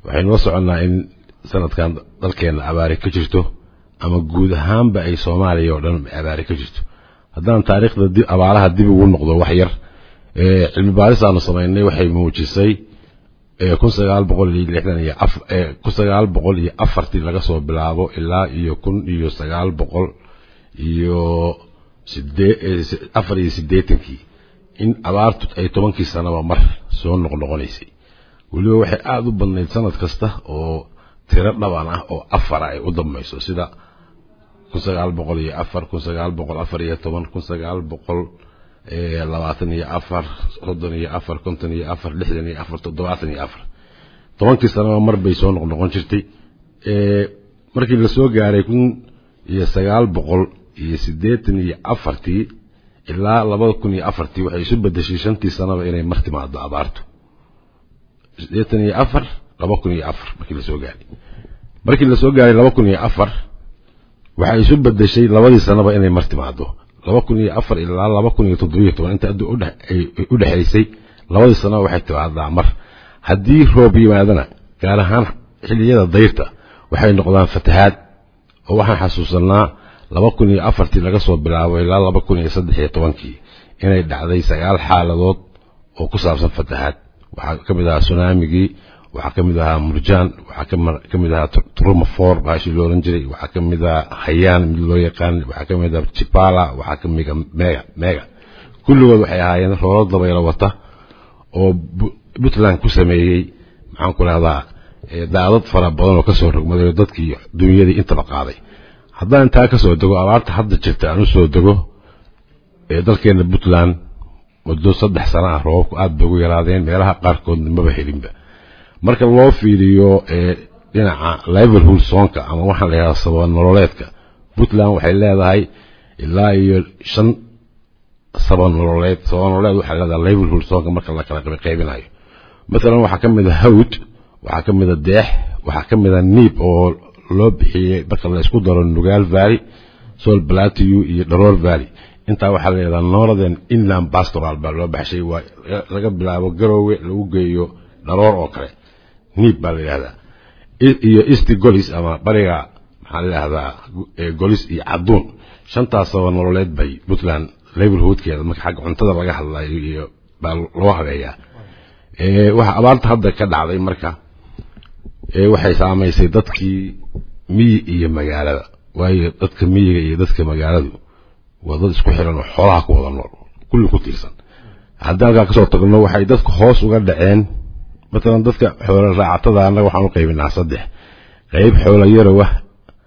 waxaynu la soconnaa in sanadkan dalkeenna abaari ka jirto ama guud ahaanba ay soomaaliya oo dhan abaari ka jirto haddaan taariikhda abaaraha dib ugu noqdo wax yar cilmi baaris aanu samaynay waxay muujisay kun sagaal boqol iyo lixdan iyo kun sagaal boqol iyo afartii laga soo bilaabo ilaa iyo kun iyo sagaal boqol iyo sidee afar iyo siddeetankii in abaartu ay tobankii sanaba mar soo noqnoqonaysay weliba waxay aada u badnayd sanad kasta oo tiro dhaban ah oo afara ay u dambayso sida kun sagaal boqol iyo afar kun sagaal boqol afar iyo toban kun sagaal boqol labaatan iyo afar soddon iyo afar konton iyo afar lixdan iyo afar toddobaatan iyo afar tobankii sanaba mar bay soo noqnoqon jirtay markii la soo gaaray kun iyo sagaal boqol iyo siddeetan iyo afartii ilaa labada kun iyo afartii waxay isu bedeshay shantii sanaba inay mar timaado abaartu siddeetan iyo afar laba kun iyo afar markii la soo gaaray markii la soo gaaray laba kun iyo afar waxay isu bedeshay labadii sanaba inay mar timaado laba kun iyo afar ilaa laba kun iyo toddobiyo toban inta addu u dhexaysay labadii sanaba waxay timaadaa mar haddii roob yimaadana gaar ahaan xilliyada dayrta waxay noqdaan fatahaad oo waxaan xasuusanaa laba kun iyo afartii laga soo bilaabo ilaa laba kun iyo saddex iyo tobankii inay dhacday sagaal xaaladood oo ku saabsan fatahaad waxaa ka mid ahaa sunaamigii waxaa ka mid ahaa murjaan waxaa ka mid ahaa trumafor baashii lo odhan jiray waxaa ka mid ahaa hayaan mid loo yaqaan waxaa ka mid ahaa jibala waxaa ka mid mega mega kulligood waxay ahaayeen roolo dabaylo wata oo puntland ku sameeyey maxaan ku rahdaa daadad fara badan oo kasoo rogmaday dadkii dunyadii intaba qaaday haddaan intaa kasoo dego abaarta hadda jirta aan usoo dego dalkeena puntland muddo saddex sana ah roobabku aada bay ugu yaraadeen meelaha qaarkoodna maba helinba marka loo fiiriyo dhinaca liverhood soonka ama waxaan la yidhahda sababa nololeedka puntland waxay leedahay ilaa iyo shan saba nololeed saba nololeed waxay leedahay liverhood soonka marka la kala qaybinayo maalan waxaa ka mid a hawd waxaa ka mid a deex waxaa ka mid a niib oo loo bixiyey marka la isku daro nugaal valley sol plateau iyo dharoor valley intaa waxaa la yidhahdaa northern inland pastoral baa loo baxshay waa laga bilaabo garoowe lagu geeyo dharoor oo kale niib baa la yidhahdaa iyo east golis ama bariga maxaa la yidhahdaa golis iyo cadduun shantaasaba nololeed bay puntland liverhoodkeeda marka xagga cuntada laga hadlayo iyo baa loo habeeyaa waxa abaarta hadda ka dhacday marka waxay saamaysay dadkii miyi iyo magaalada waayo dadka miyiga iyo dadka magaaladu waa dad isku xiran oo xoolaha ku wada nool kulli ku tiirsan haddii halkaa kasoo tagno waxay dadku hoos uga dhaceen matalan dadka xoolo raacatada annaga waxaan u qaybinaa saddex qayb xoolo yarow ah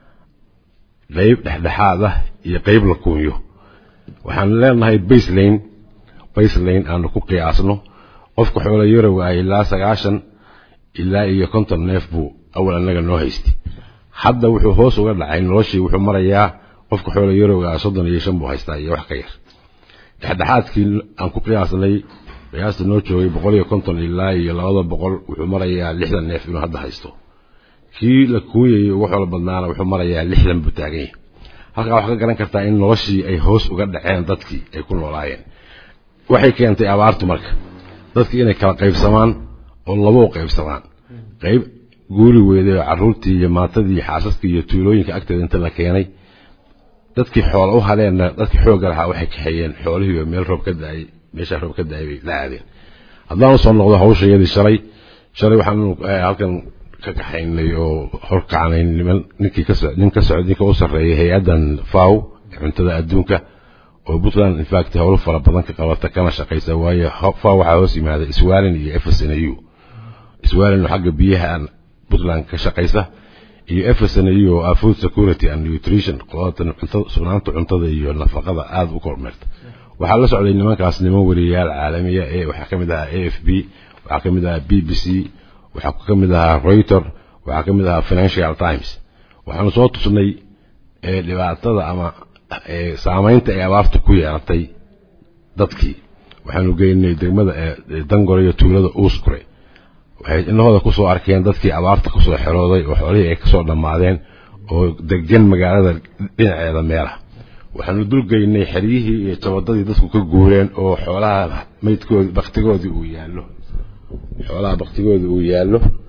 qayb dhexdhexaad ah iyo qayb la kuunyo waxaan leenahay baselane baselane aanu ku qiyaasno qofka xoolo yarow ah ilaa sagaashan ilaa iyo konton neef buu awal annaga noo haystay hadda wuxuu hoos uga dhacay noloshii wuxuu marayaa qofka xoolo yarowga ah soddon iyo shan buu haystaa iyo wax ka yar dhexdhexaadkii aan ku qiyaasnay qiyaasta noo joogay boqol iyo konton ilaa iyo labada boqol wuxuu marayaa lixdan neef inuu hadda haysto kii la kuunyayay ugu xoolo badnaana wuxuu marayaa lixdan buu taagan yahay halkaa waxaa ka garan kartaa in noloshii ay hoos uga dhaceen dadkii ay ku noolaayeen waxay keentay abaartu marka dadkii inay kala qaybsamaan oo labo u qaybsamaan qayb guuri weyday oo carruurtii iyo maatadii iyo xaasaskii iyo tuulooyinka agteeda inta la keenay dadkii xoola u hadeenna dadkii xoogga lahaa waxay kaxeeyeen xoolihiiba meel roob ka daayay meeshaa roob ka daayay bay la aadeen haddaan usoo noqdo hawshayadii shalay shalay waxaanu halkan ka kaxaynay oo horkacanay niman ninkii ka nin ka socday ninka u sarreeyay hay-addan faw cuntada adduunka oo puntland infact howlo fara badan ka qabata kana shaqaysa waayo faw waxaa hoos yimaada iswaalin iyo fsnu iswaalin oo xagga biyaha puntland ka shaqaysa iyo fsnu oo ah food security and nutrition qodatan cuntada sugnaanta cuntada iyo nafaqada aada u kormeerta waxaa la socday nimankaas niman wariyayaal caalamiya ee waxaa ka mid ahaa a f b waxaa ka mid ahaa b b c waxaa ka mid ahaa reuter waxaa ka mid ahaa financial times waxaanu soo tusnay dhibaatada ama saamaynta ay abaartu ku yeelatay dadkii waxaanu geynay degmada dangore iyo tuulada uuskure waxay inahooda kusoo arkeen dadkii abaarta kusoo xerooday oo xoolihii ay kasoo dhammaadeen oo degan magaalada dhinaceeda meelaha waxaanu dulgeynay xeryihii iyo jabadadii dadku ka guureen oo xoolaha maydkoodi baktigoodii uu yaallo xoolaha baktigoodii uu yaallo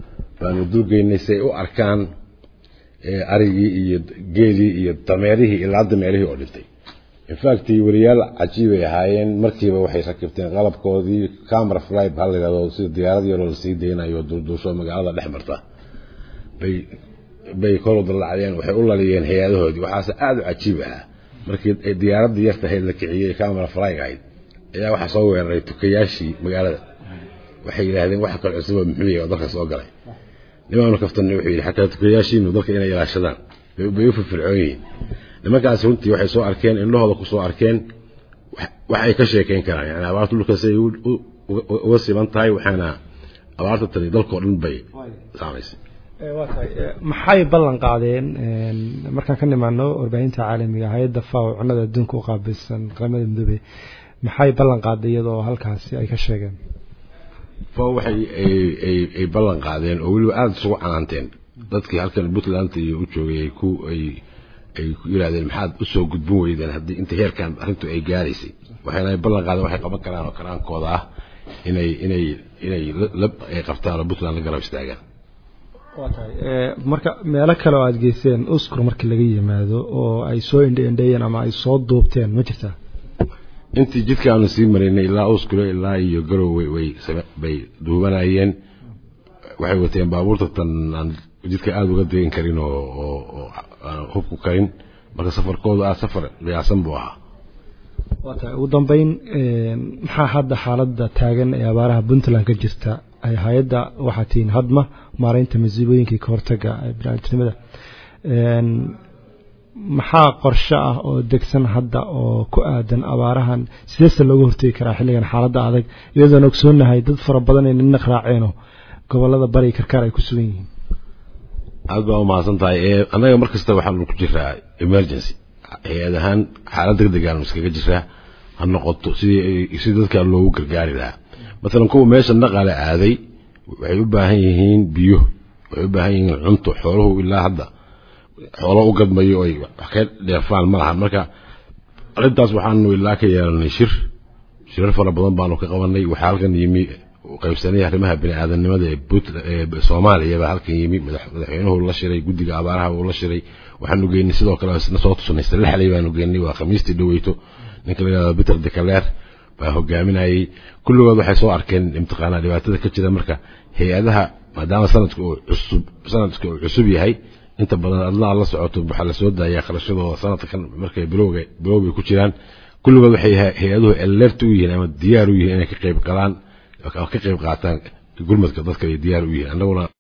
baanu dulgeynay si ay u arkaan arigii iyo geelii iyo dameerihii ilaa dameerihii oo dhintay infact wariyaal cajiibay ahaayeen markiiba waxay rakibteen qalabkoodii camera fly baa la yidhahdo sida diyaarad yaroo lasii daynayo dulduusho magaalada dhex marta bay bay kor u dallacdeen waxay u laliyeen hay-adahoodii waxaase aada u cajiib ahaa markii ay diyaaradii yarta ahayd la kiciyey camera flyg ahayd ayaa waxaa soo weeraray tukayaashii magaalada waxay yidhaahdeen waxa kale cusub oo muxuu yahay oo dalka soo galay nimaanu kaftanay wuxuu yidhi xataa tukayaashiinu dalka inay ilaashadaan bay u firfircoon yihiin nimankaasi runtii waxay soo arkeen indhahooda ku soo arkeen wax ay ka sheekeyn karaan yani abaarta dhulka siday uga siban tahay waxaana abaarta tani dalkao dhan bay saamaysay waa tahay maxay ballan qaadeen markaan ka nimaano warbaahinta caalamiga hay-adda faw cunada adduunka u qaabilsan qaramada midoobe maxay ballan qaaday iyadoo halkaasi ay ka sheegeen faw waxay ay ballan qaadeen oo weliba aada isugu canaanteen dadkii halkan puntland iyo u joogay ay ku ay ay ku yidhahdeen maxaad usoo gudbin weydeen haddii inta heerkan arrintu ay gaaraysay waxayna ballan qaadeen waxay qaban karaan oo karaankooda ah inay inay inay ay qabtaan oo puntland la garab istaagaan waa tahay marka meelo kale oo aada geyseen uskur markii laga yimaado oo ay soo indhe indheeyeen ama ay soo duubteen ma jirtaa intii jidka aanu sii maraynay ilaa uskule ilaa iyo garowe way bay duubanayeen waxay wateen baabuurta tan aan jidka aada uga degan karin oo oo aan hubku karin marka safarkooda ah safar qiyaasan buu ahaa waa tahay ugu dambeyn maxaa hadda xaaladda taagan ee abaaraha puntland ka jirta ay hay-adda waxaa tihiin hadma maaraynta masiibooyinkii ka hortaga biniaadamnimada maxaa qorshe ah oo degsan hadda oo ku aadan abaarahan sideese looga hortegi karaa xilligan xaaladda adag iyadoon ogsoonahay dad fara badan ay nina raaceeno gobolada bari karkaar ay ku sugan yihiin aad baa umahadsan tahay annaga mar kasta waxaanu ku jiraa emergency hay-ad ahaan xaalad deg degaanu iskaga jiraa ha noqoto sidii si dadka loogu gargaari lahaa maalan kuwa meesha naqale aaday waxay u baahan yihiin biyo waxay u baahan yihiin cunto xooluhu ilaa hadda xoolo u gadmayo oy wax ka dheefaan ma laha marka arrintaas waxaanu ilaa ka yeelanay shir shirar fara badan baanu ka qabanay waxaa halkan yimi qaybsanay arrimaha biniaadanimada ee soomaaliya baa halkan yimi madaxweynuhu la shiray guddiga abaaraha uu la shiray waxaanu geynay sidoo kale isna soo tusanay salexley baanu geynay waa khamiistii dhaweyto ninka la yidhahdo peter decaleer baa hogaaminayay kulligood waxay soo arkeen imtiqaanaa dhibaatada ka jira marka hay-adaha maadaama sanadka uu cusub sanadka uu cusub yahay inta badan adlaa la socoto waxaa la soo daayaa kharashadooda sanadkan markay bilowga bilowbay ku jiraan kulligood waxay hay-aduhu alert u yihiin ama diyaar u yihiin inay ka qayb galaan ka qayb qaataan gurmadka dadka ay diyaar u yihiin annaguna